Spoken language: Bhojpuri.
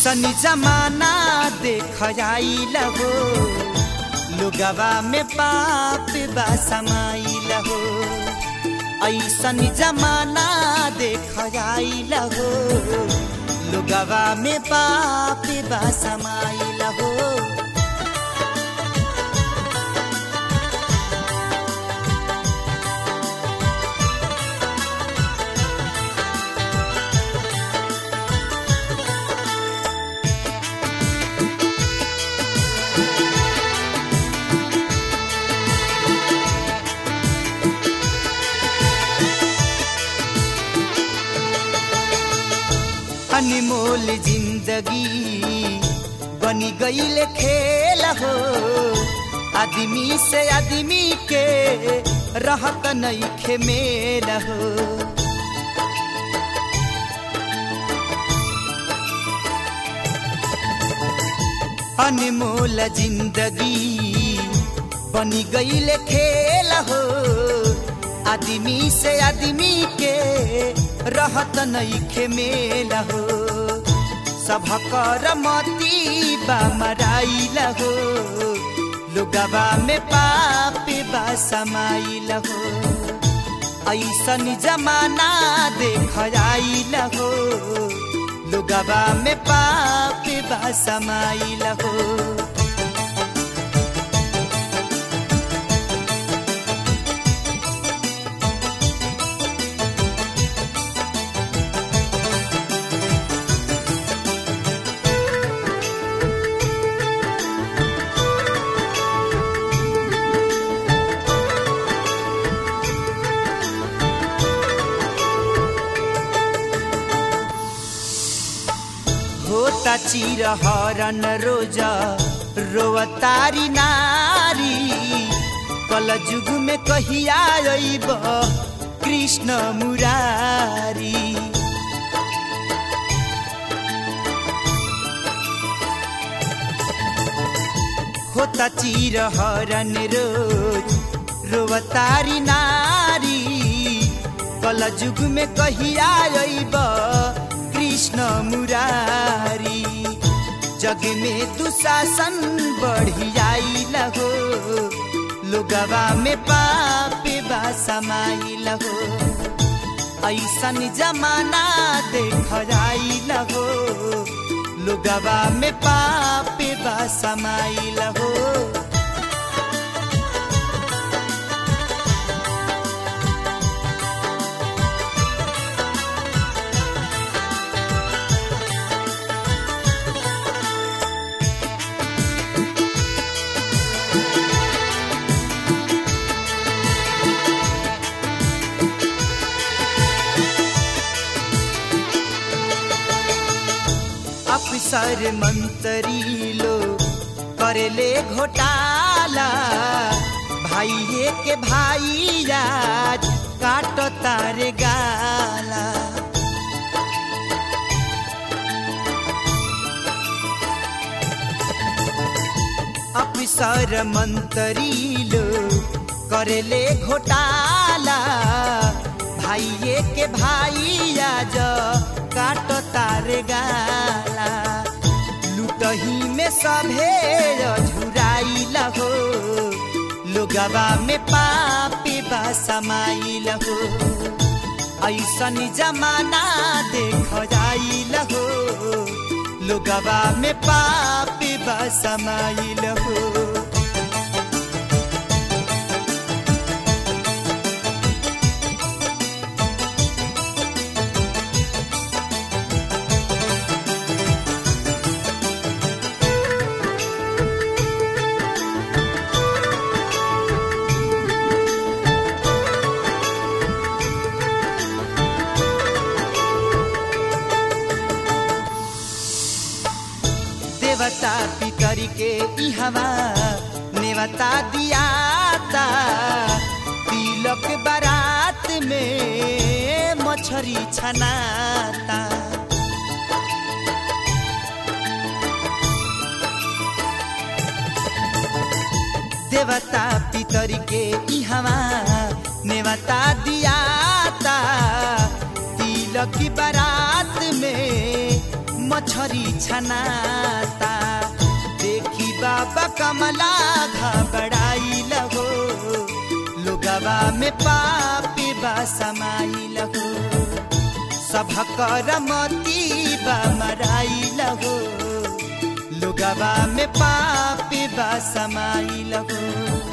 ऐसन जमाना देख आइल हो लुगवा में पाप बा समाइल हो ऐसन जमाना देख आइल हो लुगवा में पाप बा समाइल हो अनमोल जिंदगी बनी गईल खेल हो आदमी से आदमी के रहत नहीं खेमेल हो अनमोल जिंदगी बनी गईल खेल हो आदमी से आदमी के रहत नहीं खेमेल हो सबकर मती बा मराइल हो लुगवा में पाप बा समाइल हो ऐसन जमाना देख आइल हो लुगवा में पाप बा समाइल हो होता चिर हरन रोज रोवतारी नारी कल जुग में कहिया अइब कृष्ण मुरारी होता चिर हरन रोज रोवतारी नारी कल जुग में कहिया अइब कृष्ण मुरारी जग में दुशासन बढ़ियाइल हो लोगवा में पाप बा समाइल हो ऐसन जमाना देख आइल हो लोगवा में पाप बा समाइल हो अफसर मंत्री लो करेले घोटाला भाइये के भाई आज काट तारे गाला अफसर मंत्री लो करेले घोटाला भाइये के भाई आज काट तारे गाला लुटही में सभे झुराइल हो लोगवा में पापी बा समाइल हो ऐसन जमाना देख जाइल हो लोगवा में पापी बा समाइल हो देवता पितर के इहवा नेवता दियाता तिलक बारात में मछरी छनाता देवता पितर के इहवा नेवता दियाता तिलक बारात में मछरी छनाता देखी बाबा कमला घबराइल हो लोगवा में पापी बा समाइल हो सभकर मती बा मराइल हो लोगवा में पापी बा समाइल हो